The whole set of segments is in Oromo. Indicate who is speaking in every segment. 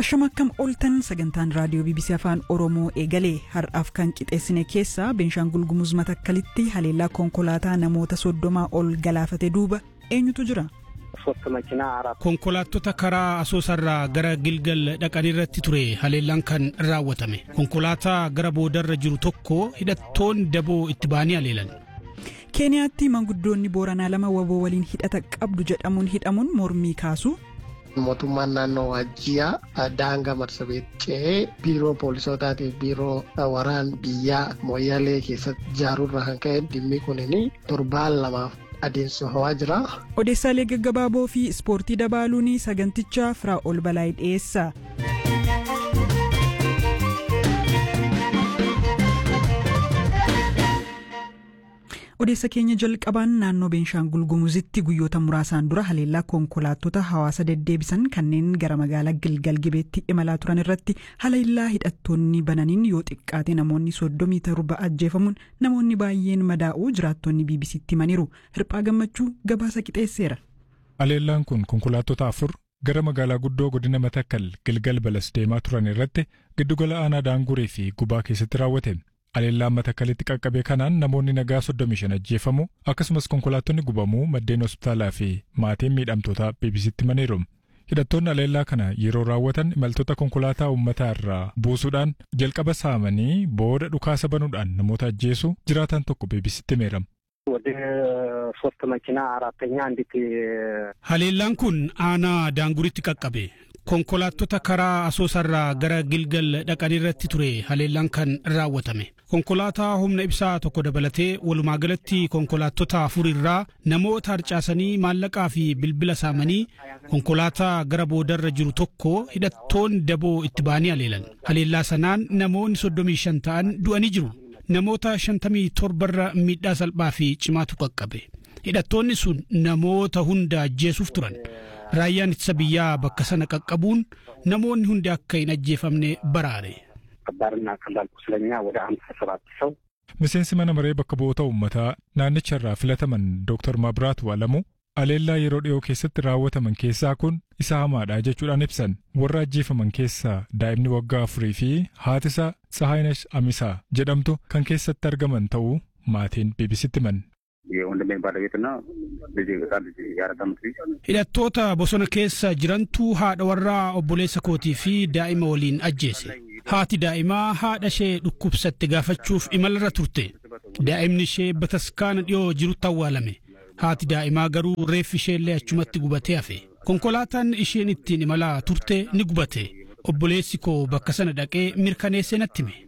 Speaker 1: Ashama akkam ooltan sagantaan raadiyoo BBC Afaan Oromoo eegalee har'aaf kan qixeessine keessaa Beenshaangul Gumuz Matakkalitti haleellaa konkolaataa namoota soddomaa ol galaafate duuba eenyutu jira?
Speaker 2: Konkolaattota karaa asoosarraa gara Gilgal dhaqan irratti ture haleellaan kan raawwatame. Konkolaataa gara boodarra jiru tokko hidhattoonni daboo itti ba'anii haleelan.
Speaker 1: Keeniyaatti manguddoonni Booranaa lama waboo waliin hidhata qabdu jedhamuun hidhamuun mormii kaasu.
Speaker 3: Mootummaan naannoo Waajjiyaa daangaa marsabee ce'ee biiroo poolisootaatiif biiroo waraan biyyaa Mooyyalee keessatti ijaaruurraa kan ka'e dhimmi kunii torbaan lamaaf adeemsifamaa jira.
Speaker 1: Odeessaalee gaggabaaboo fi ispoortii dabaaluun sagantichaa firaa ol balaayii dhiyeessa. odeessa keenya jalqabaan naannoo beenshaangul gumuzitti guyyoota muraasaan dura haleellaa konkolaattota hawaasa deddeebisan kanneen gara magaalaa gilgal gibeetti imalaa turan irratti haleellaa hidhattoonni bananiin yoo xiqqaate namoonni soddomii torba ajjeefamuun namoonni baay'een madaa'uu jiraattonni bbc'tti himaniiru hirphaa gammachuu gabaasa qixeesseera.
Speaker 4: haleellaan kun konkolaattota afur gara magaalaa guddoo godina matakkal gilgal balas deemaa turan irratti giddugala aanaa daangurii fi gubaa keessatti raawwate. Haleellaan matakkalitti qaqqabe kanaan namoonni nagaa 35 ajjeefamu akkasumas konkolaattonni gubamuu maddeen hospitaalaa fi maatiin miidhamtoota bbc'tti himaniiru. Hidhattoonni haleellaa kana yeroo raawwatan imaltoota konkolaataa uummataa irraa buusuudhaan jalqaba saamanii booda dhukaasa banuudhaan namoota ajjeesu jiraatan tokko bbc'tti himeera.
Speaker 2: Haleellaan kun aanaa daanguritti qaqqabe. konkolaattota karaa asoosarraa gara gilgal dhaqan irratti ture haleellaan kan raawwatame konkolaataa humna ibsaa tokko dabalatee walumaa galatti konkolaattota afur irraa namoota harcaasanii maallaqaa fi bilbila saamanii konkolaataa gara boodarra jiru tokko hidhattoonni daboo itti ba'anii haleelan haleellaa sanaan namoonni soddomii shan ta'an du'anii jiru namoota shantamii torbarra miidhaa salphaa fi cimaatu qaqqabe hidhattoonni sun namoota hunda ajjeesuuf turan. raayyaan ittisa biyyaa bakka sana qaqqabuun namoonni hundi akka hin ajjeefamne baraare.
Speaker 4: Miseensi mana maree bakka bu'oota uummataa naannicha irraa filataman Dr. Maabiraat Waalamu haleellaa yeroo dhiyoo keessatti raawwataman keessaa kun isa hamaadha jechuudhaan ibsan warra ajjeefaman keessaa daa'imni waggaa afurii fi haatisaa Tsahaayinesh Amisaa jedhamtu kan keessatti argaman ta'uu maatiin bbc'tti himan.
Speaker 2: Hidhattoota bosona keessa jirantu haadha warraa obboleessa kootii fi daa'ima waliin ajjeese. Haati daa'imaa haadha ishee dhukkubsatte gaafachuuf imalarra turte. Daa'imni ishee bataskaana dhiyoo jirutti awwaalame. Haati daa'imaa garuu reeffi isheellee achumatti gubatee hafe. Konkolaataan isheen ittiin imalaa turte ni gubate. Obboleessi koo bakka sana dhaqee mirkaneessee natti hime.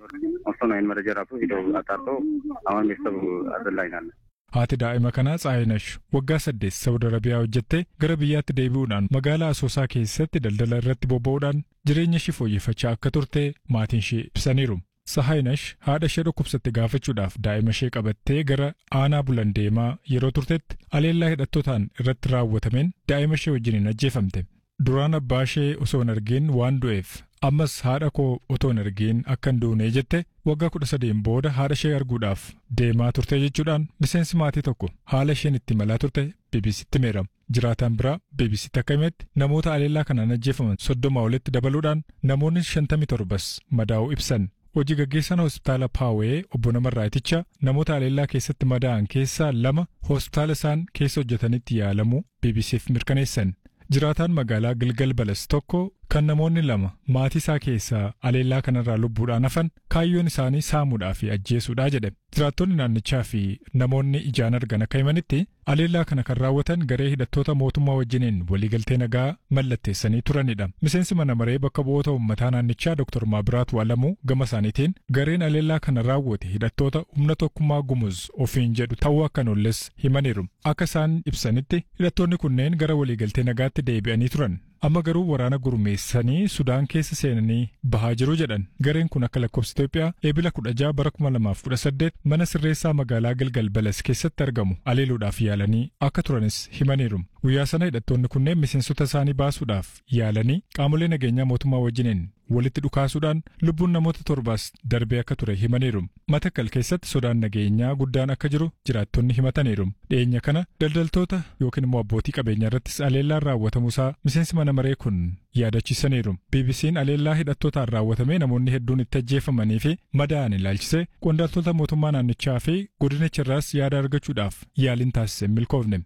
Speaker 4: Haati daa'ima kanaa Tsaayinesh waggaa saddeet Saudi Arabiyaa hojjettee gara biyyaatti deebi'uudhaan magaalaa Asoosaa keessatti daldala irratti bobba'uudhaan jireenya ishee fooyyeffachaa akka turte maatiin ishee ibsaniiru. Tsaayinesh haadha ishee dhukkubsatte gaafachuudhaaf daa'ima ishee qabattee gara aanaa bulan deemaa yeroo turtetti haleellaa hidhattootaan irratti raawwatameen daa'ima ishee wajjiniin ajjeefamte. Duraan abbaa ishee osoo hin argin waan du'eef ammas haadha koo otoo hin argin akka hin duune jette waggaa kudha sadeen booda haadha ishee arguudhaaf deemaa turte jechuudhaan miseensi maatii tokko haala isheen itti imalaa turte bbc'tti himeera. Jiraataan biraa bbc'tti akka himetti namoota haleellaa kanaan ajjeefaman soddoma olitti dabaluudhaan namoonni shantamii torbas madaa'uu ibsan. Hojii gaggeessaan hospitaala Paawee obbo Namarraaticha namoota haleellaa keessatti madaa'an keessaa lama hospitaala isaan keessa hojjetanitti yaalamuu bbc'f mirkaneessan. Jiraataan magaalaa Gilgal Balas tokko kan namoonni lama maatii isaa keessaa haleellaa kanarraa lubbuudhaan hafan kaayyoon isaanii saamuudhaa fi ajjeesuudhaa jedhe. Jiraattonni naannichaa fi namoonni ijaan argan akka himanitti haleellaa kana kan raawwatan garee hidhattoota mootummaa wajjiniin waliigaltee nagaa mallatteessanii turanidha. Miseensi mana maree bakka bu'oota uummataa naannichaa Dr. Maabiraat Waalamuu gama isaaniitiin gareen haleellaa kana raawwate hidhattoota humna tokkummaa gumuz ofiin jedhu ta'uu akka nolles himaniiru. Akka isaan ibsanitti hidhattoonni kunneen gara waliigaltee nagaatti deebi'anii turan. amma garuu waraana gurmeessanii sudaan keessa seenanii bahaa jiru jedhan gareen kun akka lakkoofsa Itoophiyaa eebila 16 bara 2018 mana sirreessaa magaalaa Gilgal Balas keessatti argamu haleeluudhaaf yaalanii akka turanis himaniiru Guyyaa sana hidhattoonni kunneen miseensota isaanii baasuudhaaf yaalanii qaamolee nageenyaa mootummaa wajjiniin walitti dhukaasuudhaan lubbuun namoota torbaas darbee akka ture himaniiru. Matakkal keessatti sodaan nageenyaa guddaan akka jiru jiraattonni himataniiru. Dhiyeenya kana daldaltoota yookiin immoo abbootii qabeenyaa irrattis aleellaan raawwatamuusaa miseensi mana maree kun yaadachiisaniiru. BBC'n aleellaa hidhattootaan raawwatamee namoonni hedduun itti ajjeefamanii fi madaa'an ilaalchisee qondaaltota mootummaa naannichaa fi godinichaarraas yaada argachuudhaaf yaaliin taasise milkoofne.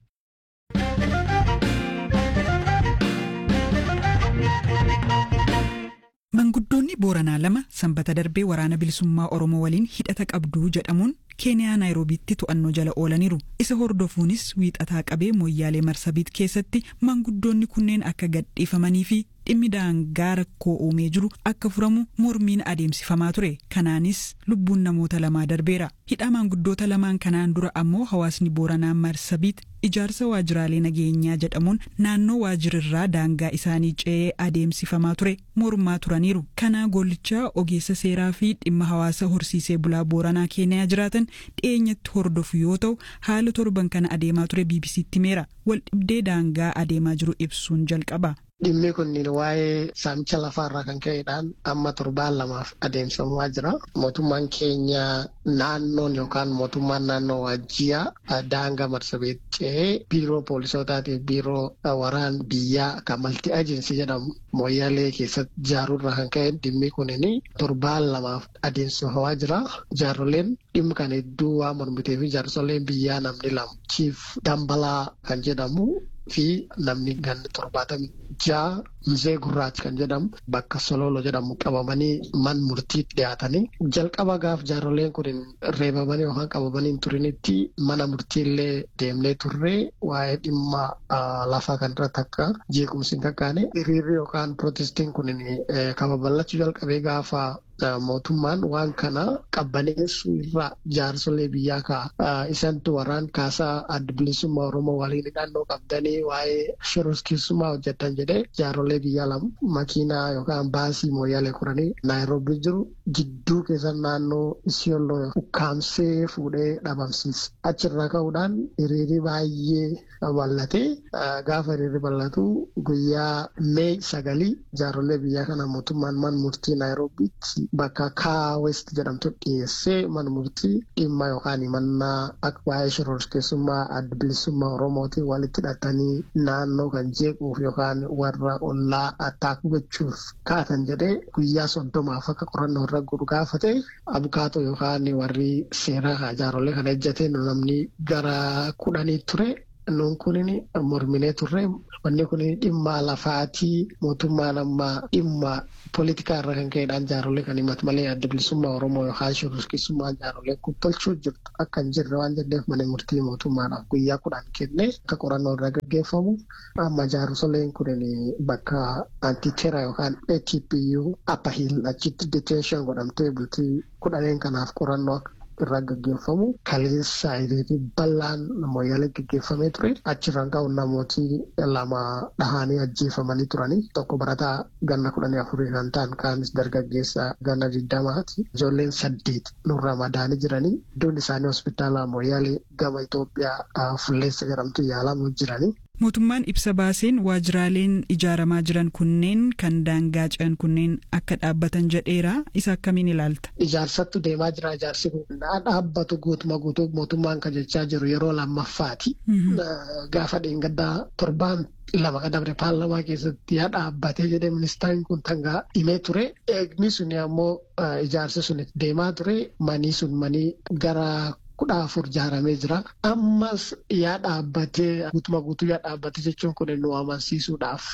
Speaker 1: Manguddoonni Booranaa lama sanbata darbee waraana bilisummaa Oromoo waliin hidhata qabduu jedhamuun Keeniyaa Naayiroobiitti to'annoo jala oolaniiru. Isa hordofuunis wiixataa qabee Moyyaalee Marsabiit keessatti manguddoonni kunneen akka gadhiifamanii fi dhimmi daangaa rakkoo uumee jiru akka furamu mormiin adeemsifamaa ture. Kanaanis lubbuun namoota lamaa darbeera. Hidhaa manguddoota lamaan kanaan dura ammoo hawaasni Booranaa Marsabiit ijaarsa waajjiraalee nageenyaa jedhamuun naannoo waajjirirraa daangaa isaanii ce'ee adeemsifamaa ture mormaa turaniiru. Kana gollichaa ogeessa seeraa fi dhimma hawaasa horsiisee bulaa Booranaa Keeniyaa jiraatan dhiyeenyatti hordofu yoo ta'u haala torban kana adeemaa ture BBC'tti himeera. Wal dhibdee daangaa adeemaa jiru ibsuun jalqaba.
Speaker 3: Dhimmi kun waa'ee saamicha lafaarraa kan ka'edhaan amma torbaan lamaaf adeemsifamaa jira. Mootummaan keenya naannoon yookaan mootummaan naannoo waajjiyaa daangaa marsabeet ce'ee biiroo poolisootaatiif biiroo waraan biyyaa kan malti ajiinsi jedhamu mooyyaalee keessatti ijaaruurraa kan ka'e dhimmi kunin torbaan lamaaf adeemsifamaa jira. Jaarroleen dhimmi kan hedduu waan mormitee fi jaarsoleen biyyaa namni lama chiif dambalaa kan jedhamu fi namni ganni torbaatamii ja'a mizee gurraacha kan jedhamu bakka sololo jedhamu qabamanii man murtiitti dhiyaatanii jalqaba gaaf jaarroleen kun reebamanii yookaan qabamanii hin turinitti mana murtiillee deemnee turre waa'ee dhimma lafaa kan irratti akka jeequmsi hin kakkaane hiriirri yookaan pirootestiin kun kan babal'achuu jalqabee gaafa mootummaan waan kana qabbaneessuu irraa jaarsolee biyyaa ka'a. Isantu waraan kaasaa adda bilisummaa Oromoo waliin hidhannoo qabdanii waa'ee shororkeessummaa hojjetan jedhee jaarsolee biyyaa lama makiinaa yookaan baasii mooyyaalee kuranii Naayiroobii jiru gidduu keessa naannoo Isiyooloo ukkaamsee fuudhee dhabamsiise. Achirraa ka'uudhaan hiriirri baay'ee bal'ate gaafa hiriirri bal'atu guyyaa Mee sagalii jaarsolee biyyaa kana mootummaan man murtii Naayiroobiitti bakka kaa west jedhamtu dhiyeessee mana murtii dhimma yookaan himannaa akka waa'ee shororkeessummaa adda bilisummaa oromootiin walitti hidhatanii naannoo kan jeequuf yookaan warra ollaa attaakuu gochuuf kaatan jedhee guyyaa soddomaaf akka qorannoo irra godhu gaafate abukaatoo yookaan warri seeraa jaarsolee kana ejjate namni gara kudhanii ture. Nuun kunin morminee turre wanni kun dhimma lafaatii mootummaan amma dhimma poolitikaa irra kan ka'edhaan jaarsolee kan himatu malee adda bilisummaa Oromoo yookaan shororkeessummaa jaarsolee kun tolchuu jirtu akka hin jirre waan jedheef mana murtii mootummaadhaaf guyyaa kudhan kenne akka qorannoo irra gaggeeffamu amma jaarsoleen kun bakka antiteera yookaan ATPU Upper Hill achitti detention godhamtee bultii kudhaneen kanaaf qorannoo irraa gaggeeffamu kaleessa hiriirri bal'aan mooyyaalee gaggeeffamee ture achirraan ka'uun namooti lama dhahanii ajjeefamanii turanii tokko barataa ganna kudhanii afurii kan ta'an kaanis dargaggeessa ganna digdamaati ijoolleen saddeet nurraa madaanii jiranii iddoon isaanii hospitaala mooyyaalee gama Itoophiyaa fulleessa jedhamtu yaalamu jiranii.
Speaker 1: Mootummaan ibsa baaseen waajjiraaleen ijaaramaa jiran kunneen kan daangaa ce'an kunneen akka dhaabbatan jedheera isa akkamiin ilaalta.
Speaker 3: Ijaarsattu deemaa jira ijaarsi kun dhaabbatu guutuma guutuu mootummaan kan jechaa jiru yeroo lammaffaati. Gaafa dheengaddaa torbaan lama qadabre paarlamaa keessatti yaa dhaabbatee jedhee ministeerri kun tangaa himee ture. Eegni sun ammoo ijaarsi sun deemaa ture manii sun manii gara kudha afur ijaaramee jira. Ammas yaa dhaabbatee guutuma guutuu yaa dhaabbatee jechuun kun nu amansiisuudhaaf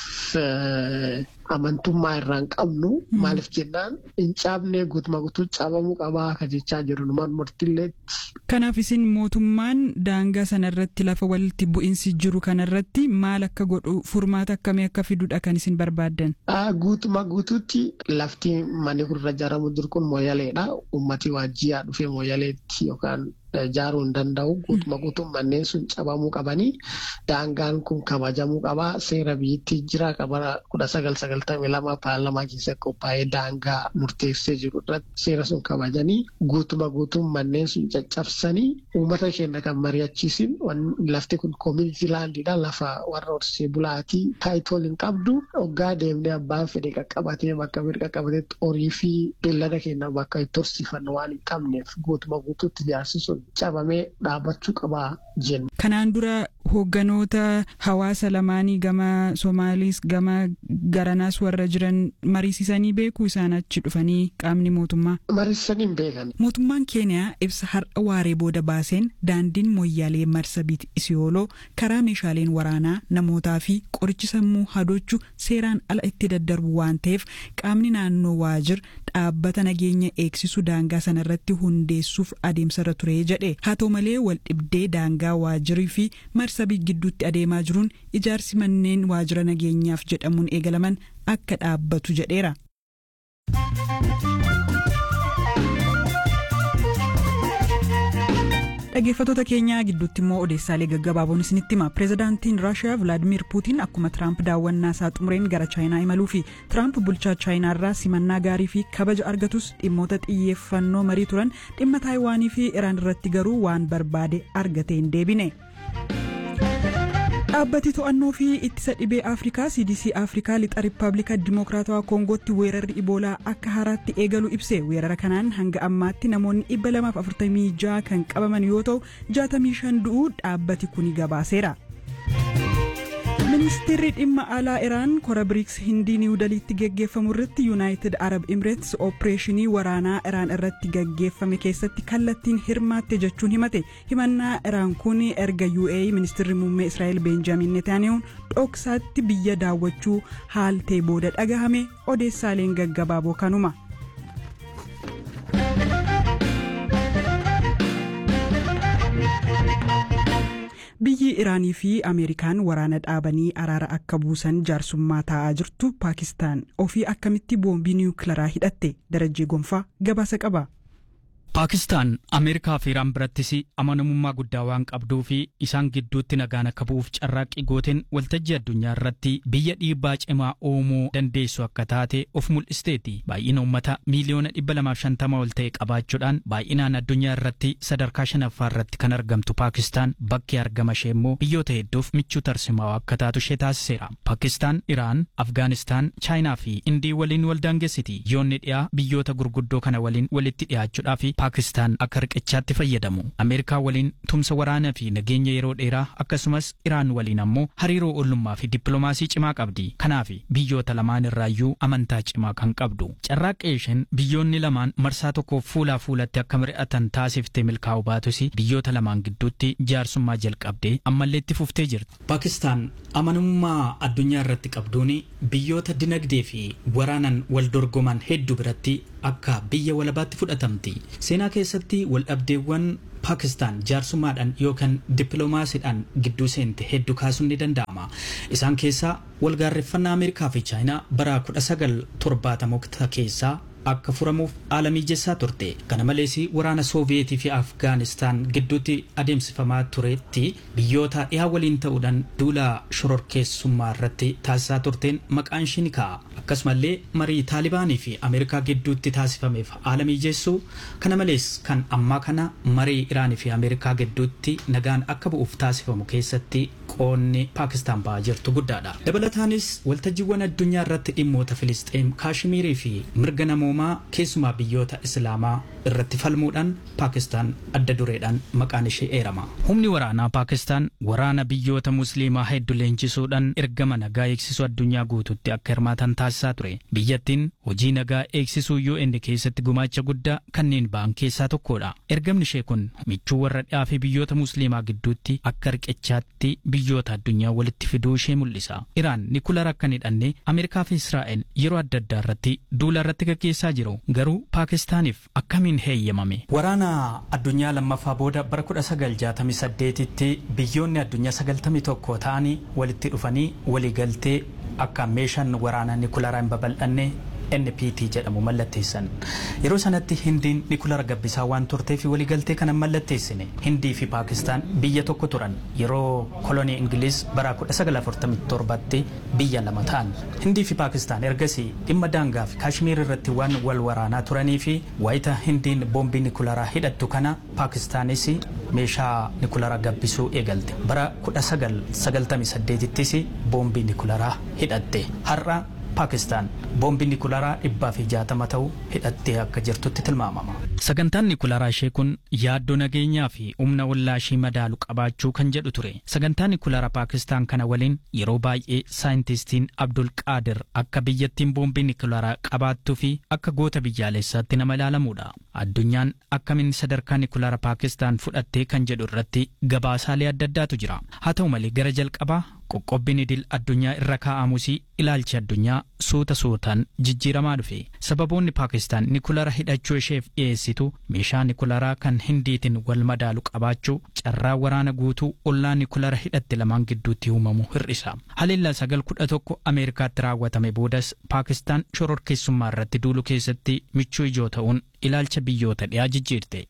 Speaker 3: amantummaa irraa hin qabnu. Maaliif jennaan hin caabnee guutuma guutuu caabamuu qabaa kan jechaa jiru numaan murtiillee.
Speaker 1: Kanaaf isin mootummaan daangaa sanarratti lafa walitti bu'iinsi jiru kanarratti maal akka godhu furmaata akkamii akka fidudha kan isin barbaaddan?
Speaker 3: Guutuma guutuutti lafti manni kun irra ijaaramu jiru kun mooyyaleedha. Uummatii waajjiyaa dhufee mooyyaleetti yookaan ijaaruu hin danda'u. Guutuma guutuun manneen sun cabamuu qabanii daangaan kun kabajamuu qabaa. Seera biyyattii jira kabara kudha sagal sagal sagaltamii lama paarlamaa keessatti qophaa'ee daangaa murteessee jiru irratti seera sun kabajanii guutuma guutuun manneen sun caccabsanii uummata keenya kan mari'achiisin lafti kun koominiti laandiidha lafa warra horsee bulaatii taayitool hin qabdu hoggaa deemnee abbaan fedhe qaqqabatee bakka fedhe qaqqabateetti horii fi beellada keenya bakka itti horsiifannu waan hin qabneef guutuma guutuutti ijaarsi sun cabamee dhaabbachuu qabaa jenna.
Speaker 1: Kanaan dura hoogganoota hawaasa lamaanii gama Somaaliis gama garanaas warra jiran mariisisanii beekuu isaan achi dhufanii qaamni mootummaa.
Speaker 3: Mariisisanii hin beekan.
Speaker 1: Mootummaan Keeniyaa ibsa har'a waaree booda baaseen daandiin moyyaalee marsabiit isiyooloo karaa meeshaaleen waraanaa namootaa fi qorichi sammuu hadochuu seeraan ala itti daddarbu waan ta'eef qaamni naannoo waajir dhaabbata nageenya eegsisu daangaa sanarratti hundeessuuf adeemsarra ture jedhe haa ta'u malee wal dhibdee daangaa waajirii fi marsabii gidduutti adeemaa jiruun ijaarsi manneen waajira nageenyaaf jedhamuun eegalaman akka dhaabbatu jedheera. dhaggeeffattoota keenyaa gidduutti immoo odeessaalee gaggabaaboon isinitti hima pireezidaantiin raashiyaa vilaadimir puutiin akkuma tiraamp daawwannaa isaa xumureen gara chaayinaa imaluu fi tiraamp bulchaa chaayinaarraa simannaa gaarii fi kabaja argatus dhimmoota xiyyeeffannoo marii turan dhimma taayiwaanii fi iraan irratti garuu waan barbaade argatee hin deebine. dhaabbati to'annoo fi ittisa dhibee afrikaa cdc afrikaa lixa riippaabilika dimokiraatawaa koongootti weerarri iboolaa akka haaraatti eegalu ibse weerara kanaan hanga ammaatti namoonni 246 kan qabaman yoo ta'u 65 du'uu dhaabbati kuni gabaaseera. ministeerri dhimma alaa iraan kora biriks hindii niiwu daliitti geggeeffamu irratti yuunaayitid arab imireets oopereeshinii waraanaa iraan irratti geggeeffame keessatti kallattiin hirmaatte jechuun himate himannaa iraan kun erga uae ministeerri muummee israa'el beenjaamin netanyahuun dhoksaatti biyya daawwachuu haaltee booda dhagahame odeessaaleen gaggabaaboo kanuma. biyyi iraanii fi ameerikaan waraana dhaabanii araara akka buusan jaarsummaa taa'aa jirtu paakistaan ofii akkamitti boombii niwukilaraa hidhatte darajjee gonfaa gabaasa qaba.
Speaker 5: Paakistaan Ameerikaa fi Iraan birattis amanamummaa guddaa waan qabduu fi isaan gidduutti nagaan akka bu'uuf carraaqqii gooteen waltajjii addunyaa irratti biyya dhiibbaa cimaa uumuu dandeessu akka taate of mul'isteeti. Baay'ina uummata miiliyoona 250 ol ta'e qabaachuudhaan baay'inaan addunyaa irratti sadarkaa shanaffaa irratti kan argamtu Paakistaan bakki argama ishee immoo biyyoota hedduuf michuu tarsimaa akka taatu ishee taasiseera. Paakistaan, Iraan, Afgaanistaan, Chaayinaa fi Indii waliin wal daangeessiti. Biyyoonni dhiyaa biyyoota gurguddoo kana waliin walitti dhiyaachuudhaa fi Paakistaan akka riqichaatti fayyadamu. Ameerikaa waliin tumsa waraanaa fi nageenya yeroo dheeraa akkasumas Iraan waliin ammoo hariiroo ollummaa fi dippiloomaasii cimaa qabdi. Kanaaf biyyoota lamaan irraayyuu amantaa cimaa kan qabdu. Carraaqqee isheen biyyoonni lamaan marsaa tokkoof fuulaa fuulatti akka mari'atan taasiftee milkaa'u baatus biyyoota lamaan gidduutti jaarsummaa jalqabdee ammallee itti fuftee jirti. Paakistaan amanamummaa addunyaa irratti qabduun biyyoota dinagdee fi waraanan wal dorgoman hedduu biratti akka biyya walabaatti fudhatamti. Seenaa keessatti waldhabdeewwan Paakistaan jaarsummaadhaan yookaan dippiloomaasiidhaan gidduu seente hedduu kaasuun ni danda'ama. Isaan keessaa walgaarreffannaa Ameerikaa fi Chaayinaa bara 1970 keessaa akka furamuuf haala mijessaa turte. Kana malees waraana Sooviyeetii fi Afgaanistaan gidduutti adeemsifamaa turetti biyyoota dhiyaa waliin ta'uudhaan duula shororkeessummaa irratti taasisaa turteen maqaan ishii ni ka'a. Akkasumallee marii Taalibaanii fi Ameerikaa gidduutti taasifameef haala mijeessuu kana malees kan ammaa kana marii Iraanii fi Ameerikaa gidduutti nagaan akka bu'uuf taasifamu keessatti qoonni Paakistaan ba'aa jirtu guddaadha. Dabalataanis waltajjiiwwan addunyaa irratti dhimmoota Filisxeem, Kaashmiirii fi mirga namoomaa keessumaa biyyoota Islaamaa irratti falmuudhaan Paakistaan adda dureedhaan maqaan ishee eerama. Humni waraanaa Paakistaan waraana biyyoota Musliimaa hedduu leenjisuudhaan ergama nagaa eegsisuu addunyaa guutuutti akka hirmaatan taasisaa ture. Biyyattiin hojii nagaa eegsisuu UN keessatti gumaacha guddaa kanneen ba'an keessaa tokkodha. Ergamni ishee kun michuu warra dhiyaa fi biyyoota Musliimaa gidduutti akka riqichaatti biyyoota addunyaa walitti fiduu ishee mul'isa. Iraan nikulara akka hin hidhanne Ameerikaa fi Israa'el yeroo adda addaa irratti duula irratti gaggeessaa jiru. Garuu Paakistaaniif akkamiin heeyyamame? Waraana addunyaa lammaffaa booda bara 1968tti biyyoonni addunyaa 91 ta'anii walitti dhufanii waliigaltee akka meeshaan waraanaa nikularaa hin babal'anne NPT jedhamu mallatteessan. Yeroo sanatti Hindiin Nikulara Gabbisaa waan turteef waliigaltee kana mallatteessine. Hindii fi Paakistaan biyya tokko turan yeroo kolonii Ingiliz bara 1947tti biyya lama ta'an. Hindii fi Paakistaan ergasii dhimma daangaa fi Kaashmiir irratti waan wal waraanaa turanii fi wayita Hindiin boombii Nikularaa hidhattu kana Paakistaanis meeshaa Nikularaa gabbisuu eegalte. Bara 1998ttis boombii Nikularaa hidhatte. Har'a Paakistaan boombii Nikularaa dhibbaa fi jaatama ta'u hidhattee akka jirtutti tilmaamama. Sagantaan Nikularaa ishee kun yaaddoo nageenyaa fi humna wallaashii madaalu qabaachuu kan jedhu ture. Sagantaa Nikularaa Paakistaan kana waliin yeroo baay'ee saayintistiin Abdul Qaadir akka biyyattiin boombii Nikularaa qabaattuu fi akka goota biyyaalessaatti nama ilaalamudha. Addunyaan akkamiin sadarkaa Nikularaa Paakistaan fudhattee kan jedhu irratti gabaasaalee adda addaatu jira. Haa ta'u malee gara jalqabaa qoqqobbiin idil addunyaa irra kaa'amus ilaalchi addunyaa suuta suutaan jijjiiramaa dhufe sababoonni paakistaan nikulara hidhachuu isheef dhiyeessitu meeshaa nikularaa kan hindiitiin wal madaalu qabaachuu carraa waraana guutuu ollaa nikulara hidhatte lamaan gidduutti uumamu hir'isa haleellaa sagal kudha tokko ameerikaatti raawwatame boodas paakistaan shororkeessummaa irratti duulu keessatti michuu ijoo ta'uun ilaalcha biyyoota dhiyaa jijjiirte.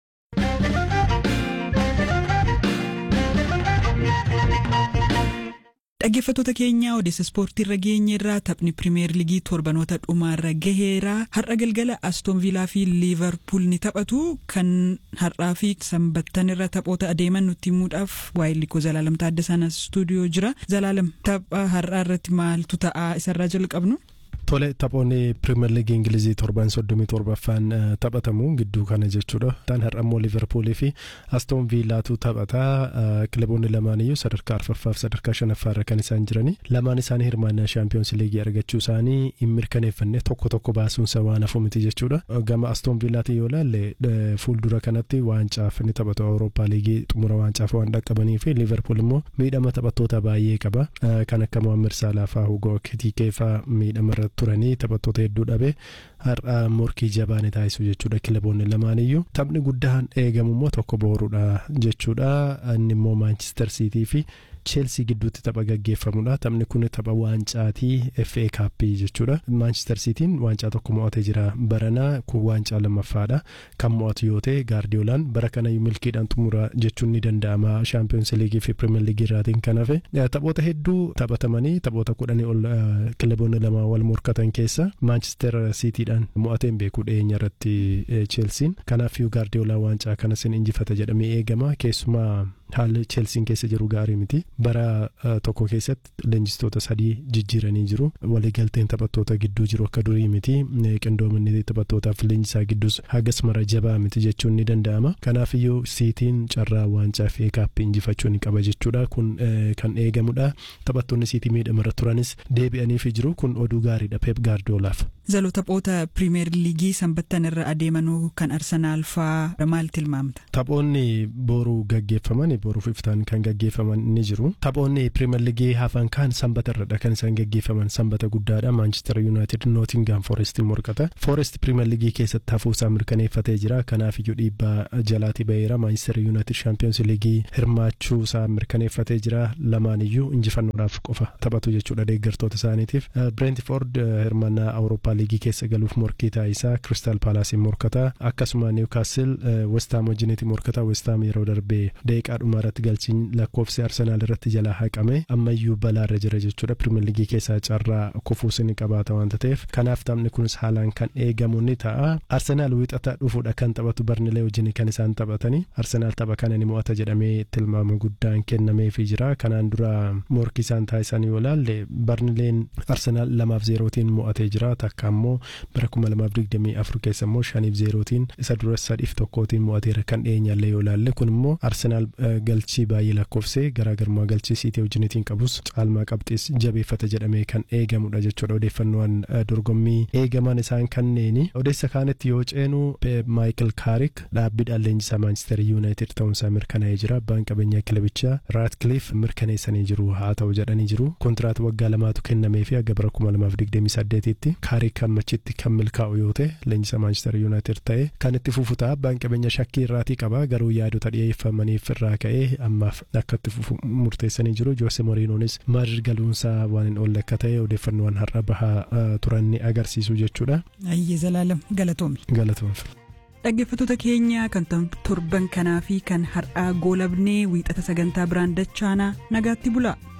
Speaker 1: Dhaggeeffattoota keenya odeessa ispoortii irra geenye irraa taphni pirimeer ligii torbanoota dhumaarra gaheera har'a galgala astoon viilaa fi liivarpuul ni taphatu kan har'aa fi sanbattan irra taphoota adeeman nutti himuudhaaf waa'ee likoo zalaalam taaddasaa stuudiyoo jira zalaalam tapha har'aa irratti maaltu ta'a isarraa jalqabnu.
Speaker 6: Tole taphoonni pirimeer liigii ingilizii torban soddomii torbaffaan taphatamu gidduu kana jechuudha. Taan har'a immoo liivarpuulii fi astoon viilaatu taphata. Kilaboonni lamaan iyyuu sadarkaa arfaffaaf sadarkaa shanaffaarra kan isaan jirani. Lamaan isaanii hirmaannaa shaampiyoons liigii argachuu isaanii hin mirkaneeffanne tokko tokko baasuunsa waan hafu miti jechuudha. Gama astoon viilaatiin yoo ilaalle fuuldura kanatti waancaaf ni taphatu awurooppaa liigii xumura waancaaf waan dhaqqabanii fi liivarpuul immoo miidhama taphattoota baay'ee qaba. Kan akka Mohaammed Saalaa fa'aa Hugoo Kittikee fa'aa miidhama irratti turanii taphattoota hedduu dhabe har'a morkii jabaa ni taasisu jechuudha kilaboonni lamaaniyyuu taphni guddaan eegamu immoo tokko booruudha jechuudha inni immoo maanchister siitii fi cheelsii gidduutti tapha gaggeeffamudha taphni kun tapha waancaatii fa kaappii jechuudha maanchister siitiin waancaa tokko mo'atee jira baranaa kun waancaa lammaffaadha kan mo'atu yoo ta'e gaardiyoolaan bara kana milkiidhaan xumura jechuun ni danda'ama shaampiyoons liigii fi pirimeer liigii irraatiin kan hafe taphoota hedduu taphatamanii taphoota kudhanii ol kilaboonni lama wal morkatan keessa maanchister siitiidhaan mo'ateen beeku dhiyeenya irratti cheelsiin kanaafuu gaardiyoolaan waancaa kanas ni injifata jedhamee eegama keessumaa haalli cheelsiin keessa jiru gaarii miti bara tokko keessatti leenjistoota sadii jijjiiranii jiru waliigalteen taphattoota gidduu jiru akka durii miti qindoominni taphattootaaf leenjisaa gidduus hagas mara jabaa miti jechuun ni danda'ama kanaafiyyuu siitiin carraa waancaa fi kaappii injifachuu ni qaba jechuudha kun kan eegamudha taphattoonni siitii miidhamarra turanis deebi'aniif jiru kun oduu gaariidha peep gaardiyoolaaf.
Speaker 1: zaloo taphoota pirimeer liigii sanbattan irra adeemanuu kan arsanaal fa'aa maal tilmaamta.
Speaker 6: taphoonni boruu gaggeeffaman boruuf iftaan kan gaggeeffaman ni jiru taphoonni pirimeer liigii hafan kan sanbata irradha kan isaan gaggeeffaman sanbata guddaadha maanchister yuunaayitid nootingaam foorestiin morkata foorest pirimeer liigii keessatti hafuusaa mirkaneeffatee jira kanaaf iyyuu dhiibbaa jalaatii ba'eera maanchister yuunaayitid shaampiyoons liigii hirmaachuusaa mirkaneeffatee jira lamaan iyyuu injifannoodhaaf qofa taphatu jechuudha deeggartoota isaaniitiif bireentifoord hirmaannaa awurooppaa liigii keessa galuuf morkii taasisaa kiristaal paalaasiin morkata akkasuma niwkaastil westaam wajjiniiti morkata westaam yeroo darbee deeqaa dhumaa irratti galchiin lakkoofsi arsenaal irratti jalaa haqame ammayyuu balaarra jira jechuudha pirimeer liigii keessaa carraa kufuus ni qabaata waanta ta'eef kanaaf taphni kunis haalaan kan eegamu ni ta'a arsenaal wixata dhufuudha kan taphatu barnilee wajjin kan isaan taphatanii arsenaal tapha kana ni mo'ata jedhamee tilmaama guddaan kennameefii jira kanaan dura morkii isaan taasisan yoo ilaalle barnileen arsenaal lamaaf zeerootiin mo'atee jira takka ammoo bara kuma lamaaf digdamii afur keessa immoo shaniif zeerootiin isa dura sadiif tokkootiin mo'ateera kan dhiyeenyallee yoo ilaalle kun immoo arsenaal galchii baay'ee lakkoofsee garaagarummaa galchii siitii wajjinitiin qabus caalmaa qabxiis jabeeffata jedhamee kan eegamudha jechuudha odeeffannoowwan dorgommii eegaman isaan kanneeni odeessa kaanitti yoo ceenu maayikil kaarik dhaabbiidhaan leenjisaa maanchister yuunaayitid ta'uunsaa mirkanaa'ee jira abbaan qabeenyaa kilabichaa raatkiliif mirkaneessanii jiru haa ta'u jedhanii jiru kontiraat waggaa lamaatu kennamee fi aga bara kuma lamaaf digdamii saddeetitti kaarik hammachitti kan milkaa'u yoo ta'e leenjisaa maanchister yuunaayitid ta'e kan itti fufu ta'a abbaan qabeenya shakkii irraatii qaba garuu yaadota dhiyeeffamaniif irraa ka'e ammaaf akka itti fufu murteessanii jiru joose moriinoonis maadrid galuunsaa waan hin oolle akka ta'e odeeffannoowwan har'a bahaa turan ni agarsiisu jechuudha.
Speaker 1: Ayyee zalaalam galatoomi.
Speaker 6: Galatoomfi.
Speaker 1: Dhaggeeffattoota keenya kan torban kanaa fi kan har'aa goolabnee wiixata sagantaa biraan dachaanaa nagaatti bulaa.